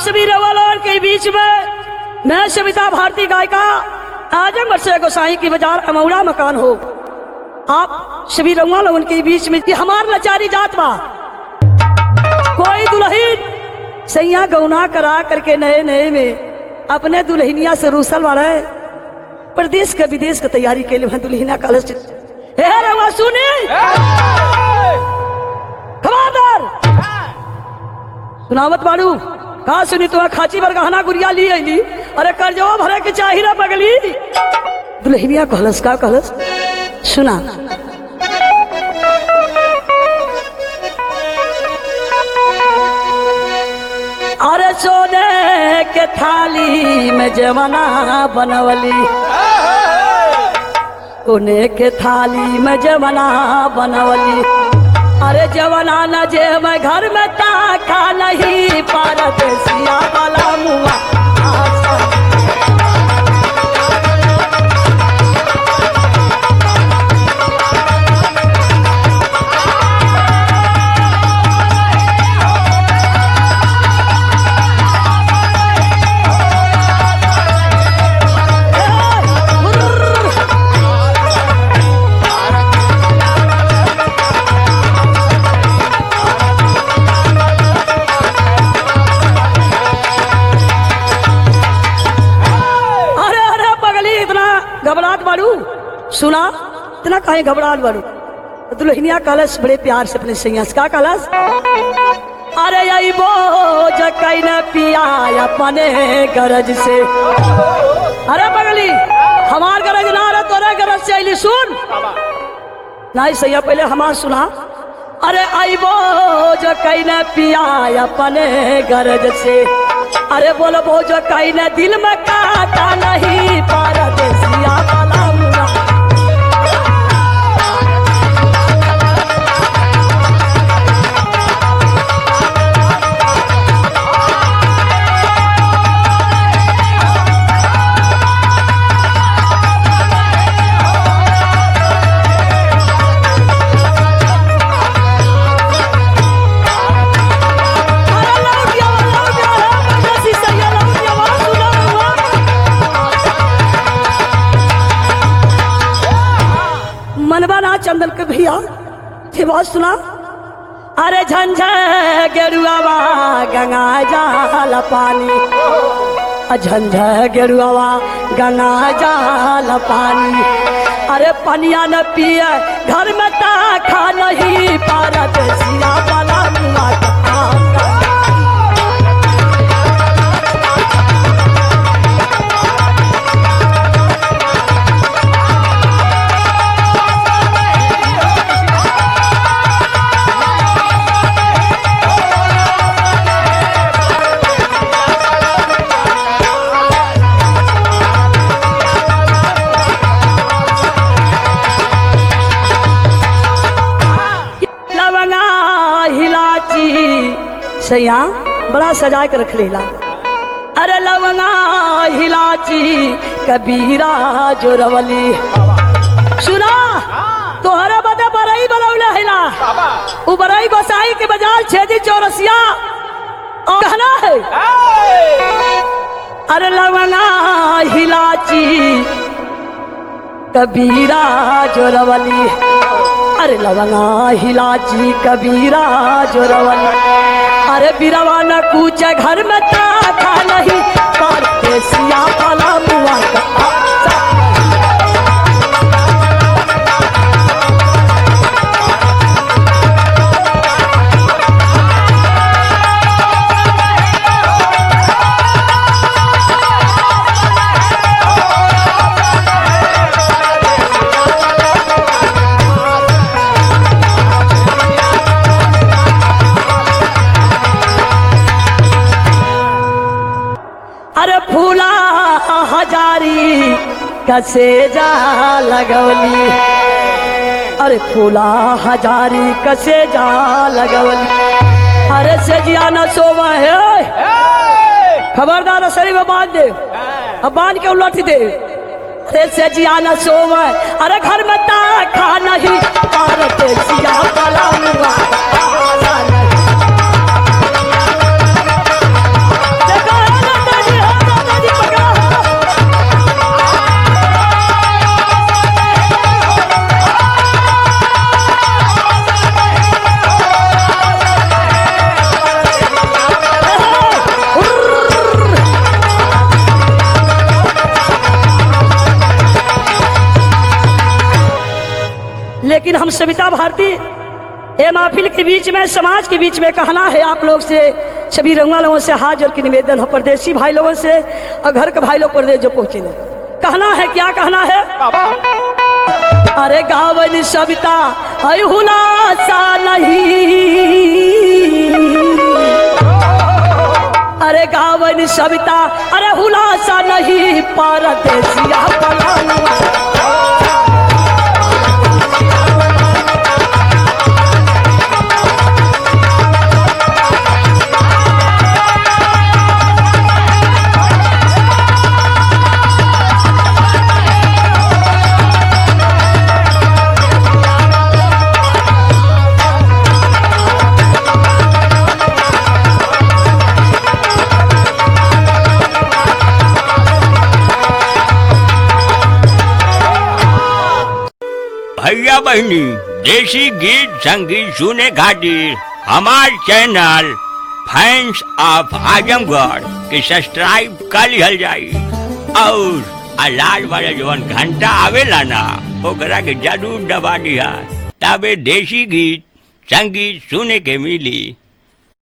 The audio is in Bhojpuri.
सभी रवालों के बीच में मैं सविता भारती गायिका आजमगढ़ से गोसाई की बाजार अमौड़ा मकान हो आप सभी रउआ लोगन के बीच में ये हमार लाचारी जात बा कोई दुल्हन सैया गौना करा करके नए नए में अपने दुल्हनिया से रूसल वाले प्रदेश के विदेश के तैयारी के लिए दुल्हनिया कॉलेज हे रउआ सुने खबरदार सुनावत बाड़ू का सुनी तुम्हें खाची पर गहना गुड़िया ली अली अरे कर्जवा भरे के चाही ना पगली दुल्हनिया कहलस का कहलस सुना अरे सोने के थाली में जमाना बनवली सोने के थाली में जमाना बनवली अरे जवाना न जे मैं घर में ताका नहीं पारत सिया वाला मुआ अरे अरे पगली इतना घबराहट बाड़ू सुना इतना काहे घबराहट बाड़ू दुल्हनिया कलश बड़े प्यार से अपने सैया से का कलश अरे यही बोझ कई न पिया अपने गरज से अरे पगली हमार गरज ना रहे तोरे गरज से अली सुन नहीं सैया पहले हमार सुना अरे आई बोझ कई न पिया अपने गरज से अरे बोलो बोझ कई न दिल में काटा नहीं पारदेसिया वाला मुआ अरे लौट गया, लौट गया, है, परदेसी सैया, लौट गया, वहाँ सुना हुआ। मनवा ना चंदन के भैया ये बात सुना अरे झंझा गेरुआवा गंगा जाल पानी अ झंझा गेरुआवा गंगा जाल पानी अरे पनिया न पिए घर में ता खा नहीं पारत सिया वाला मुआ का आंगा। लवंगा हिलाची सैया बड़ा सजा के रख लेला अरे लवंगा हिलाची कबीरा जोरवली सुना तोहरा बदे बरई बनौले हिला उ बरई गोसाई के बाजार छेदी चौरसिया और कहना है अरे लवंगा हिलाची कबीरा जोरवली अरे लवंगा हिलाची कबीरा जोरवली अरे बिरवा न कूचे घर में ताका नहीं पारते सिया वाला मुआ का आचा। अरे फूला हजारी कसे जा लगवली अरे फूला हजारी कसे जा लगवली अरे सजिया न सोवा है खबरदार शरीर में बांध दे अब बांध के उलट दे अरे सजिया न सोवा अरे घर में ता खा नहीं पारते सिया वाला मुआ का आजा नहीं। सविता भारती ये महफिल के बीच में समाज के बीच में कहना है आप लोग से सभी रंगा लोगों से हाथ जोड़ के निवेदन है परदेसी भाई लोगों से और घर के भाई लोग परदेश जो पहुंचे ने कहना है क्या कहना है अरे गावन सविता है हुलासा नहीं अरे गावन सविता अरे हुलासा नहीं परदेसिया पलानुआ भैया बहनी देसी गीत संगीत सुने खातिर हमार चैनल फैंस ऑफ आजमगढ़ के सब्सक्राइब कर लिहल जाई और आ लाल वाला जवन घंटा आवेला ना ओकरा के जरूर दबा दिया तबे देसी गीत संगीत सुने के मिली